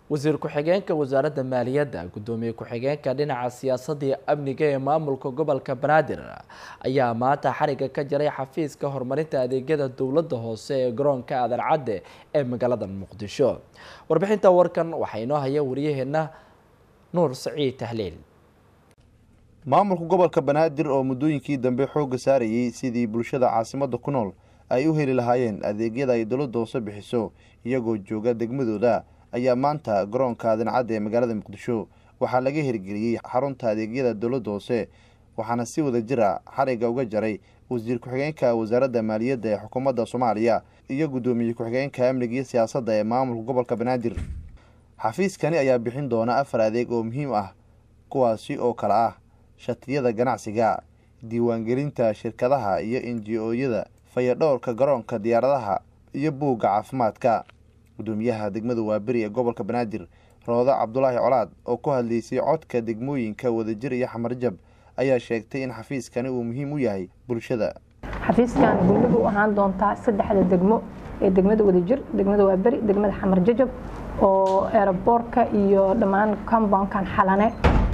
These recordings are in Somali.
wasiir ku-xigeenka wasaaradda maaliyadda guddoomiye ku-xigeenka dhinaca siyaasadda iyo amniga ee maamulka gobolka banaadir ayaa maanta xariga ka jaray xafiiska horumarinta adeegyada dowladda hoose ee garoonka aadan cadde ee magaalada muqdisho warbixinta warkan waxaa inoo haya wariyaheena nuur saciid tahliil maamulka gobolka banaadir oo muddooyinkii dambe xoogga saarayay sidii bulshada caasimadda ku nool ay u heli lahaayeen adeegyada ay dowladda hoose bixiso iyagoo jooga degmadooda ayaa maanta garoonka aadan cadde ee magaalada muqdisho waxaa laga hirgeliyey xarunta adeegyada dowladda hoose waxaana si wada jira xariga uga jaray wasiir ku-xigeenka wasaaradda maaliyadda ee xukuumadda soomaaliya iyo guddoomiye ku-xigeenka amniga iyo siyaasadda ee maamulka gobolka banaadir xafiiskani ayaa bixin doona afar adeeg oo muhiim ah kuwaasi oo kale ah shatiyada ganacsiga diiwaangelinta shirkadaha iyo inji-ooyada fayadhowrka garoonka diyaaradaha iyo buugga caafimaadka guddoomiyaha degmada waaberi ee gobolka banaadir roodo cabdulaahi colaad oo ku hadlaysay codka degmooyinka wadajir iyo xamarjab ayaa sheegtay in xafiiskani uu muhiim u yahay bulshada xafiiskan gulligu u ahaan doontaa saddexda degmo ee degmada wadajir degmada waaberi degmada xamarjajab oo eeraboorka iyo dhammaan comboundkan xalane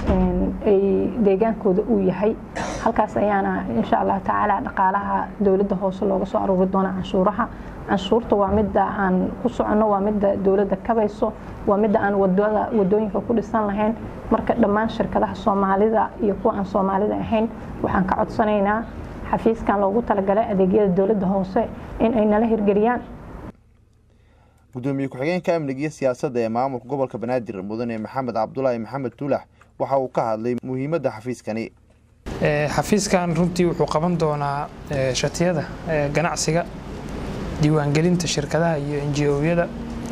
ay deegaankooda uu yahay halkaas ayaana insha allahu tacaala dhaqaalaha dowladda hoose looga soo aruuri doona canshuuraha canshuurta waa midda aan ku soconno waa midda dowladda kabayso waa midda aan wadooyinka ku dhisan lahayn marka dhammaan shirkadaha soomaalida iyo kuwa aan soomaalida ahayn waxaan ka codsanaynaa xafiiskan loogu talagalay adeegyada dowladda hoose in ay nala hirgeliyaan guddoomiye ku-xigeenka amniga iyo siyaasadda ee maamulka gobolka banaadir mudane maxamed cabdulaahi maxamed tuulax waxa uu ka hadlay muhiimadda xafiiskani xafiiskan runtii wuxuu qaban doonaa shatiyada ganacsiga diiwaangelinta shirkadaha iyo enji-ooyada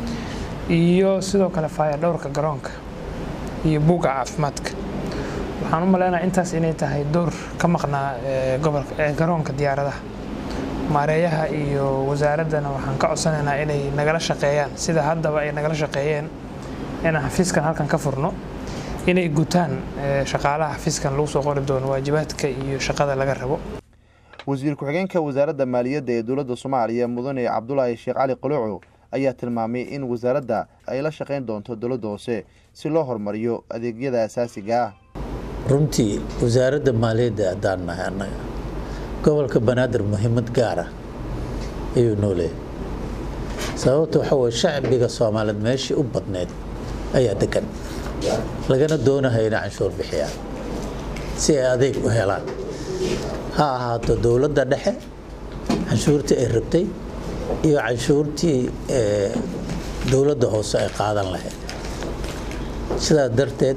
iyo sidoo kale faayadhowrka garoonka iyo buugga caafimaadka waxaan u maleynayaa intaas inay tahay door ka maqnaa garoonka diyaaradaha maareeyaha iyo wasaaraddana waxaan ka codsanaynaa inay nagala shaqeeyaan sida haddaba ay nagala shaqeeyeen inaan xafiiskan halkan ka furno inay gutaan shaqaalaha xafiiskan lagu soo qori doono waajibaadka iyo shaqada laga rabo wasiir ku-xigeenka wasaaradda maaliyadda ee dowladda soomaaliya mudane cabdulaahi sheekh cali quluucu ayaa tilmaamay in wasaaradda ay la shaqayn doonto dowladda hoose si loo horumariyo adeegyada asaasiga ah runtii wasaaradda maaliyadda haddaan nahay annaga gobolka banaadir muhiimad gaara ayuu noo leeyahy sababta waxaa weye shacbiga soomaaliyeed meeshii u badneyd ayaa degan lagana doonahay inay canshuur bixiyaan si ay adeeg u helaan ha ahaato dowladda dhexe canshuurtii ay rabtay iyo canshuurtii dowladda hoose ay qaadan lahayd sidaas darteed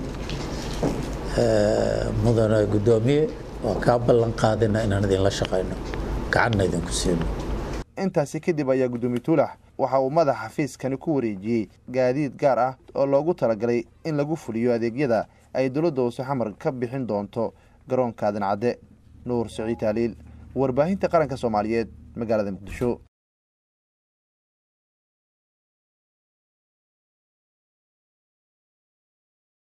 mudane guddoomiye waa kaa ballan qaadina inaan idinla shaqayno gacanna idinku siino intaasi kadib ayaa guddoomiye tuulax waxa uu madaxa xafiiskani ku wareejiyey gaadiid gaar ah oo loogu talagalay in lagu fuliyo adeegyada ay dowladda hoose xamar ka bixin doonto garoonka aadan cadde nuur saciid taaliil warbaahinta qaranka soomaaliyeed magaalada muqdisho